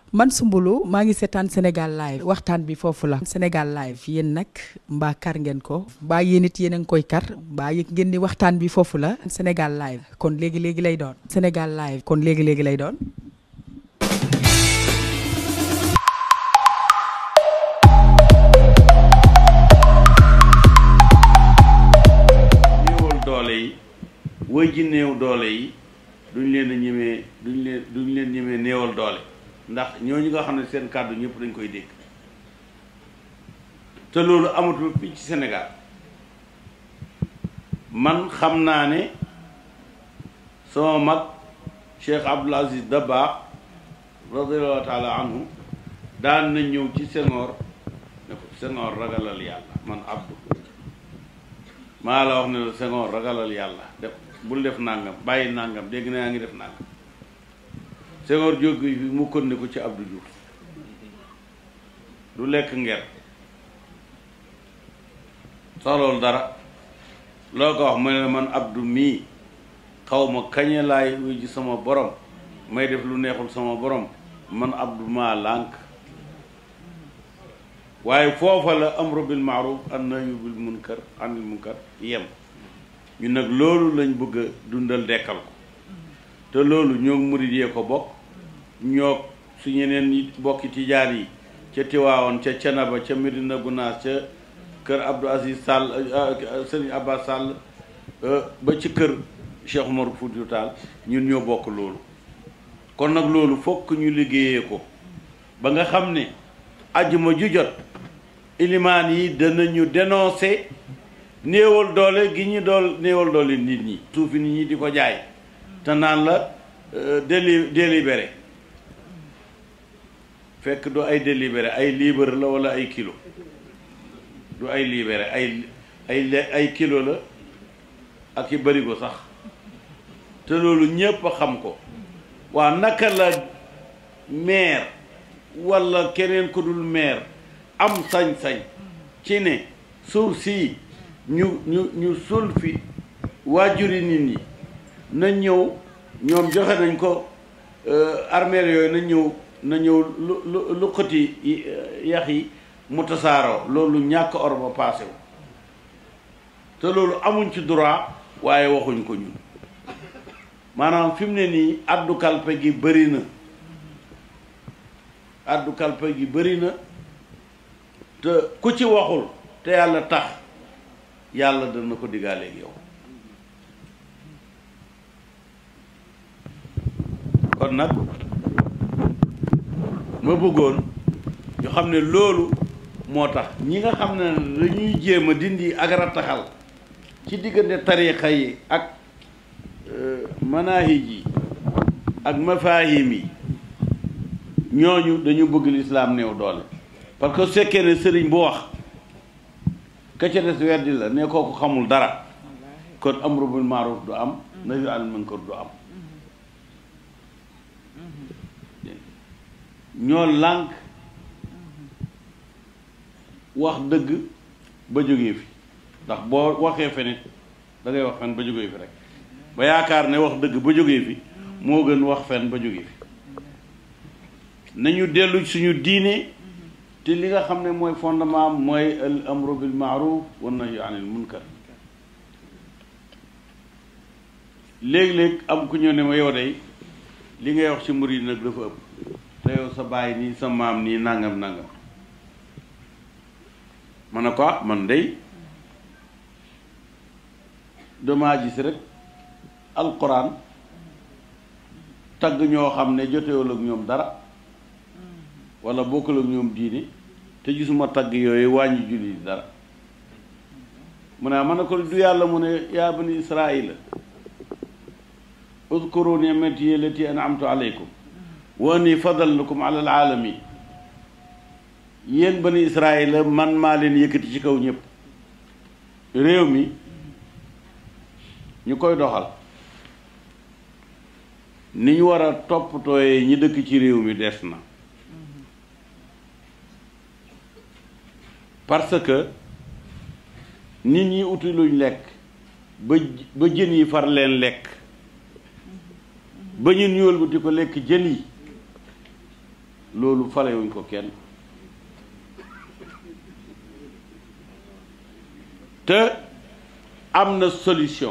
man Soumboulou maa ngi seetaan Sénégal live waxtaan bi foofu la Sénégal live yéen nag mbaa kar ngeen ko mbaa yéen it yéen a ngi koy kar mbaa yëg ngeen ni waxtaan bi foofu la Sénégal live kon léegi léegi lay doon Sénégal live kon léegi léegi lay doon. néewal doole yi woy ji néew doole yi duñ leen a ñemee duñ leen duñ leen ñemee néewal doole ndax ñooñu nga xam ne seen kàddu ñëpp dañ koy dégg te loolu amatul fii ci Sénégal man xam naa ne sama mag Cheikh Abdoul Aziz Dabakh radiallahu taala anhu daan na ñëw ci Senghor ne ko Senghor ragalal yàlla man Abdou maa la wax ne la Senghor ragalal yàlla def bul def nangam bàyyi nangam dégg na yaa ngi def nangam Senghor jóg fi mu kon ne ko ci Abdou Diouf du lekk nger soxlawul dara loo ko wax mu ne man Abdou mii xaw ma kañe laay wuy ji sama borom may def lu neexul sama borom man Abdou maa lànk waaye foofa la amru bil maaruf an nahyu bil munkar anil munkar yem ñu nag loolu lañ bëgg a dundal dekkal ko te loolu ñoo murid yee ko bokk ñoo su ñeneen yi bokki tijaan yi ca Tiwaawoon ca Canaba ca Medina Gunaas ca kër Abdou Aziz Sall Sëriñ Abbas Sall ba ci kër Cheikh Omar Foutiyou Tall ñun ñoo bokk loolu kon nag loolu fokk ñu liggéeyee ko ba nga xam ne ajjuma ju jot ilimaan yi danañu dénoncer néewal doole gi ñu dool néewal doole nit ñi suufi nit ñi di ko jaay te naan la déli délibéré fekk du ay délibéré ay libre la wala ay kilo du ay libéré ay ay ay kilo la ak i barigo sax te loolu ñépp a xam ko waa naka la maire walla keneen ku dul maire am sañ-sañ ci ne suuf sii ñu ñu ñu sul fi waajuri nit ñi na ñëw ñoom joxe nañ ko armeel yooyu na ñëw na ñëw lu lu lu xëti yax yi mu tasaaroo loolu ñàkk or ba paase wu te loolu amuñ ci droit waaye waxuñ ko ñun maanaam fi mu ne nii addu kalpe gi bëri na addu kalpe gi bëri na te ku ci waxul te yàlla tax yàlla dana ko diggaaleeg yow kon nag ma bëggoon ñu xam ne loolu moo tax ñi nga xam ne dañuy jéem a dindi ak rattaxal ci diggante tarixa yi ak manahij yi ak mafahim yi ñooñu dañu bëgg lislaam néew doole parce que su fekkee ne sëriñ bu wax ka ca des weddi la ne kooku xamul dara kon amru bil maaruf du am nahyu anil munkar du am ñoo lànk wax dëgg ba jógee fi ndax boo waxee fenit da ngay wax fen ba jógee fi rek ba yaakaar ne wax dëgg ba jógee fi moo gën wax fen ba jógee fi nañu dellu suñu diine te li nga xam ne mooy fondement mooy al amru bil maaruf wa nahyu anil munkar léeg-léeg am ku ñëw ne ma yow day li ngay wax ci murid nag dafa ëpp te yow sa baay nii sa maam nii nangam nangam ma ne ko man day damaa gis rek alquran tagg ñoo xam ne jotewul ak ñoom dara wala bokkul ak ñoom diine te gisuma tagg yooyu wàññi julli dara mu ne ma ne ko du yàlla mu ne yaa bani israila udkuru ni'mati allati an'amtu alaykum wa anni fadaltukum ala alaalamin yéen bani israila man maa leen yëkkati ci kaw ñëpp réew mi ñu koy doxal ni ñu war a toppatooyee ñi dëkk ci réew mi des na parce que nit ñi uti luñ lekk ba ba jën yi far leen lekk ba ñun ñu wëlbati ko lekk jën yi loolu falewuñ ko kenn te am na solution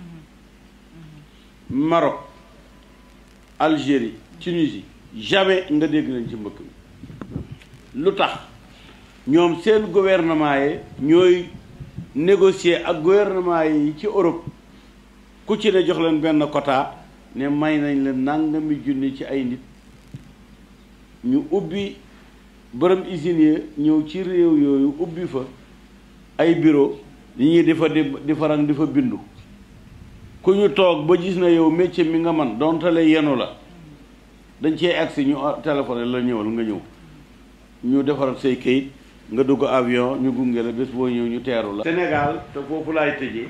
Maroc Algérie Tunisie jamais nga dégg nañ ci mbëkk mi lu tax ñoom seen gouvernement yi ñooy négocier ak gouvernement yi ci Europe ku ci ne jox leen benn quota ne may nañ leen nangami junni ci ay nit ñu ubbi borom usines yi ñëw ci réew yooyu ubbi fa ay bureau li ñuy di fa di farang di fa bindu ku ñu toog ba gis na yow métier mi nga man dontale yenu la dañ cee agsi ñu téléphoné la ñëwal nga ñëw ñu defaral say kayit nga dugg avion ñu gunge la bés boo ñëw ñu teeru la Sénégal te foofu laay tëjee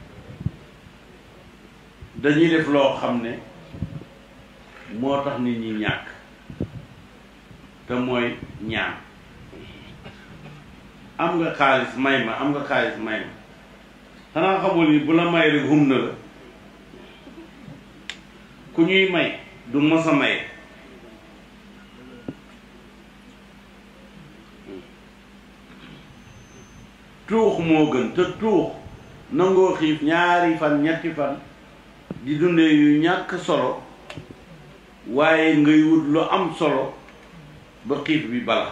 dañuy def loo xam ne moo tax nit ñi ñàkk te mooy ñaan am nga xaalis may ma am nga xaalis may ma xanaa xamul ni bu la may rek hum na la ku ñuy may du mos a maye tuux moo gën te tuux nangoo xiif ñaari fan ñetti fan di dundee yu ñàkk solo waaye ngay wut lu am solo ba xiif bi bala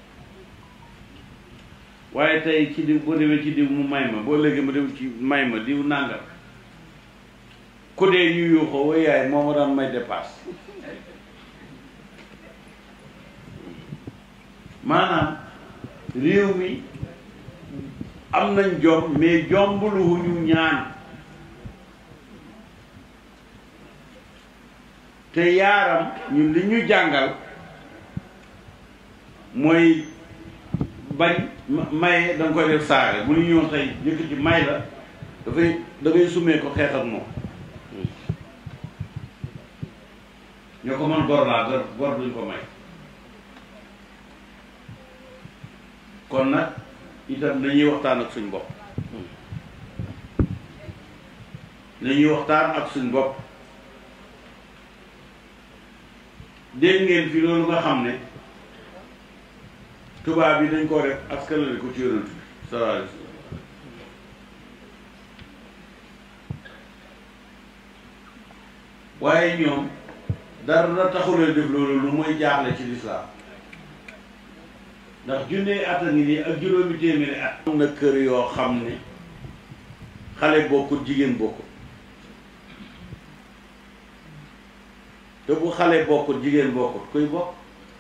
waaye tey ci diw boo demee ci diw mu may ma boo léegi ma dem ci may ma diw nàngal ku dee ñu yuuxoo way yaay moo ma daan may dépasse maanaam réew mi am nañ jom mais jombuluwuñu ñaan te yaaram ñun li ñu jàngal mooy bañ maye da nga koy def saare bu ñu ñëw tey jëkk ci may la dafay da ngay sumee ko xeex ak moom ñoo ko mën gor laa gor gor duñ ko may kon nag itam dañuy waxtaan ak suñ bopp dañuy waxtaan ak suñ bopp dégg ngeen fi loolu nga xam ne tubaab yi dañ koo def askanale ko ci yonent bi sallallahu alayhi wasallam waaye ñoom dara taxulee def loolu lu mooy jaaxle ci lislaam ndax junne at a ngi nii ak juróomi téeméeri at am na kër yoo xam ne xale bokkut jigéen bokkut te bu xale bokkut jigéen bokkut kuy bokk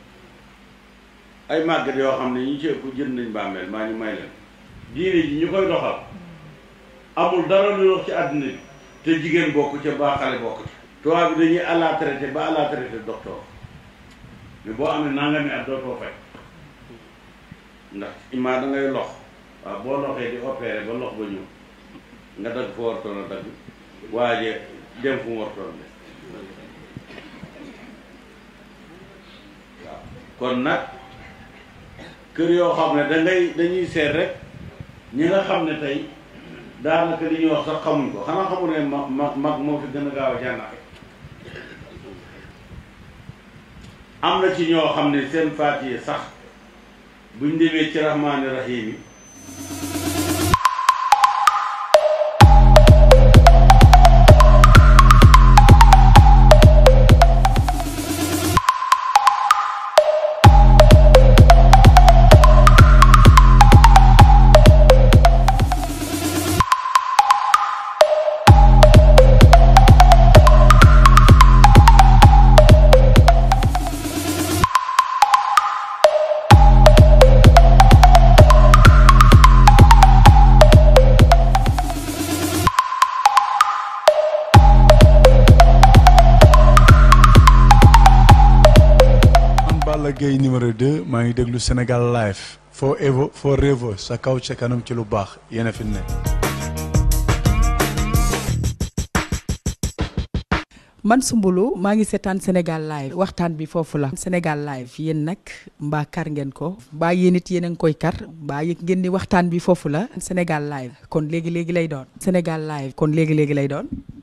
ay màggat yoo xam ne ñu ci ëpp jënd nañ bàmmeel maa ñu may leen diine ji ñu koy doxal amul dara lu dox ci àddina bi te jigéen bokk ca ba xale bokk ca tubaab bi dañuy à la traité ba à la traité docteur mais boo amee nangami at dootoo fay ndax imaa da ngay lox waaw boo loxee di opéré ba lox ba ñëw nga dagg fa wartoon a dagg waaje dem fu mu wartoon de waaw kon nag kër yoo xam ne dangay dañuy seet rek ñi nga xam ne tey daanaka li ñuy wax sax xamuñ ko xanaa xamul ne mag mag mag moo fi gën a gaaw a jànnaxe am na ci ñoo xam ne seen faatiye sax buñ demee ci rahmaani rahim yi Balla Gaye numéro 2 maa ngi déglu Sénégal live forever forever sa kaw ca kanam ci lu baax yéen a fi ne. man Soumboulou maa ngi seetaan Sénégal live waxtaan bi foofu la Sénégal live yéen nag mbaa kar ngeen ko mbaa yéen it yéen a ngi koy kar mbaa yëg ngeen ni waxtaan bi foofu la Sénégal live kon léegi léegi lay doon Sénégal live kon léegi léegi lay doon